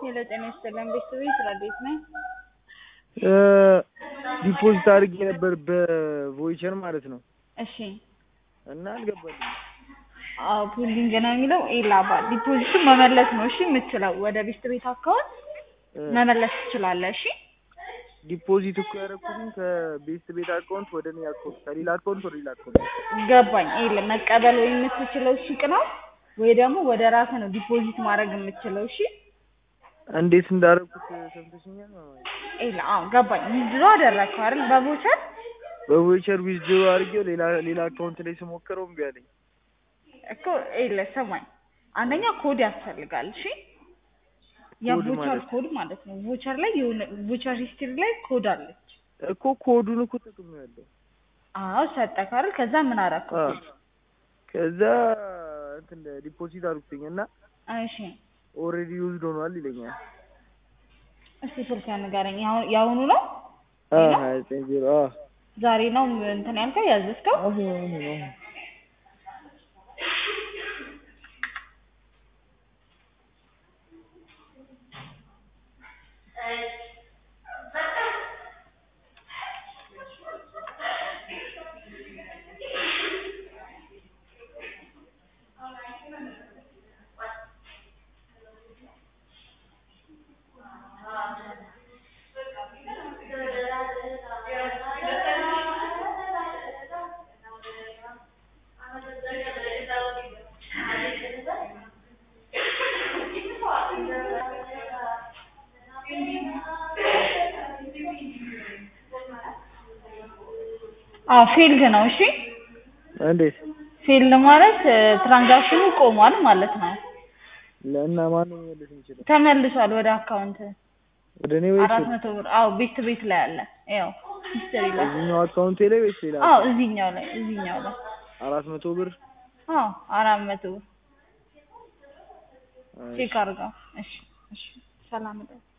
ሄሎ ጤና ይስጥልን ቤተሰቤ ስራ እንዴት ነህ? ዲፖዚት አድርጌ ነበር በቮይቸር ማለት ነው እሺ እና አልገባልኝም። አዎ ፑሊንግ ነው የሚለው ኤላባ ዲፖዚቱን መመለስ ነው እሺ የምትችለው ወደ ቤት ቤት አካውንት መመለስ ትችላለህ እሺ ዲፖዚት እኮ ያደረኩትኝ ከቤስት ቤት አካውንት ወደ እኔ አካውንት ከሌላ አካውንት ወደ ሌላ አካውንት ገባኝ ይኸውልህ መቀበል ወይ የምትችለው ሱቅ ነው ወይ ደግሞ ወደ ራስህ ነው ዲፖዚት ማድረግ የምትችለው እሺ እንዴት እንዳደረኩት ሰምተሽኛል ማለት ነው። ይኸውልህ አዎ ገባኝ ዊዝድሮ አደረግከው አይደል በቮቸር በቮይቸር ዊዝድሮ አድርጌው ሌላ ሌላ አካውንት ላይ ስሞክረው እምቢ አለኝ። እኮ ይኸውልህ ስማኝ አንደኛ ኮድ ያስፈልጋል እሺ የቮቸር ማለት? ኮድ ማለት ነው ቮቸር ላይ የሆነ ቮቸር ሂስትሪ ላይ ኮድ አለች እኮ ኮዱን እኮ ተጠቅሜያለሁ። አዎ ሰጠህ አይደል ከዛ ምን አደረግከው አዎ። ከዛ እንትን ዲፖዚት አድርጉትኝ እና እሺ ኦልሬዲ ዩዝድ ሆኗል ይለኛል። እስቲ ስልክህን ንገረኝ ያሁ- የአሁኑ ነው አዎ ሌላ? ሀያ ዘጠኝ ዜሮ አዎ ዛሬ ነው እንትን ያልከው ያዘዝከው አሁን አሁን አሁን አዎ ፊልድ ነው እሺ እንዴት ፊልድ ማለት ትራንዛክሽኑ ቆሟል ማለት ነው ለእና ማን ነው መመለስ የሚችለው? ተመልሷል ወደ አካውንት ወደ እኔ ወይስ አራት መቶ ብር አዎ ቤት ቤት ላይ አለ ያው ሂስትሪ ላይ እዚህኛው አካውንቴ ላይ ወይስ ሌላ? አዎ እዚህኛው ላይ እዚህኛው ላይ አራት መቶ ብር አዎ አራት መቶ ብር አይ፣ ቼክ አድርገው እሺ እሺ ሰላም እደር